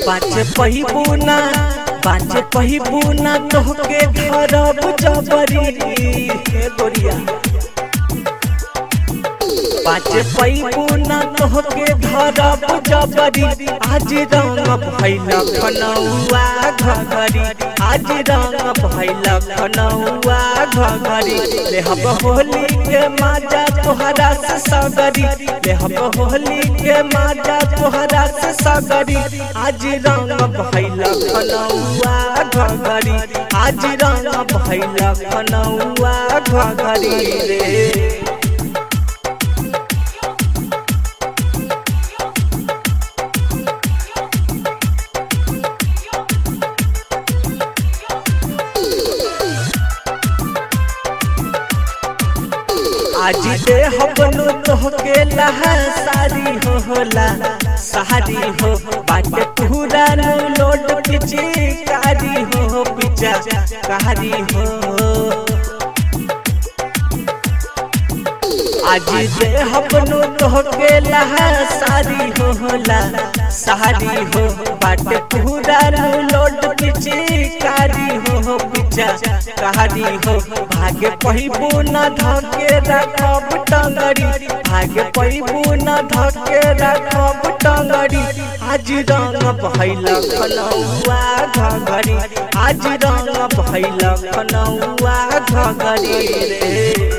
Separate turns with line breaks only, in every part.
बाचे पहिबू ना बाचे पहिबू ना तोहके धरब जबरी हे गोरिया बाचे पहिबू ना तोहके धरब जबरी आज रंग भैल खनौआ घघरी आज रंग भैल खनौआ घघरी ले हम होली के माजा तोहरा से सगरी ले हम होली के माजा तोहरा से सगरी आज रंग भैल खनौआ घघरी आज रंग भैल खनौआ घघरी रे आज दे हबनु तोहके लहा सारी हो होला सारी हो बाटे पूरा नु लोड पिची कारी हो पिचा कारी हो आज दे हबनु तोहके लहा सारी हो होला सारी हो बाटे पूरा नु लोड पिची कारी हो पिचा कारी हो भागे पहिबू न धके रखब टंगड़ी भागे पहिबू न धके रखब टंगड़ी आज रंग भैल खनौआ घघरी आज रंग भैल खनौआ घघरी रे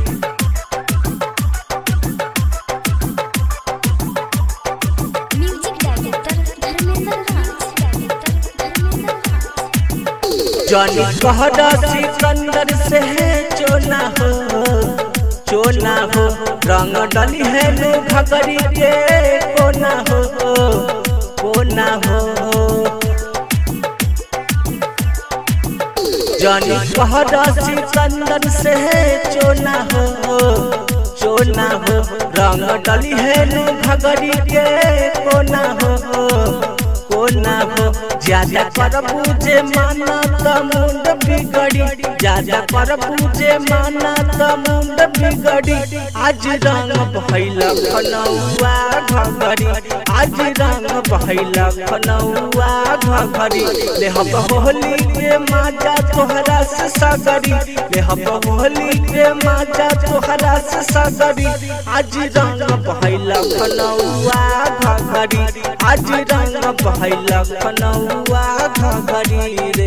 म्यूजिक डायरेक्टर धर्मेंद्र राज धर्मेंद्र राज
जनी कहरा सिकंदर से है चोना हो चोना हो रंग डली है नु घगरी के कोना हो कोना हो जनी कहरा सिकंदर से है चोना हो चोना हो रंग डली है नु घगरी के कोना हो कोना हो ज्यादा कर पूजे माना त मुंड बिगड़ी ज्यादा कर पूजे माना त मुंड बिगड़ी आज रंग भैल खनौआ घघरी आज रंग भैल खनौआ घघरी ले हम होली के माजा तोहरा से सगरी ले हम होली के माजा तोहरा से सगरी आज रंग भैल खनौआ घघरी आज रंग भैल खनौआ घघरी रे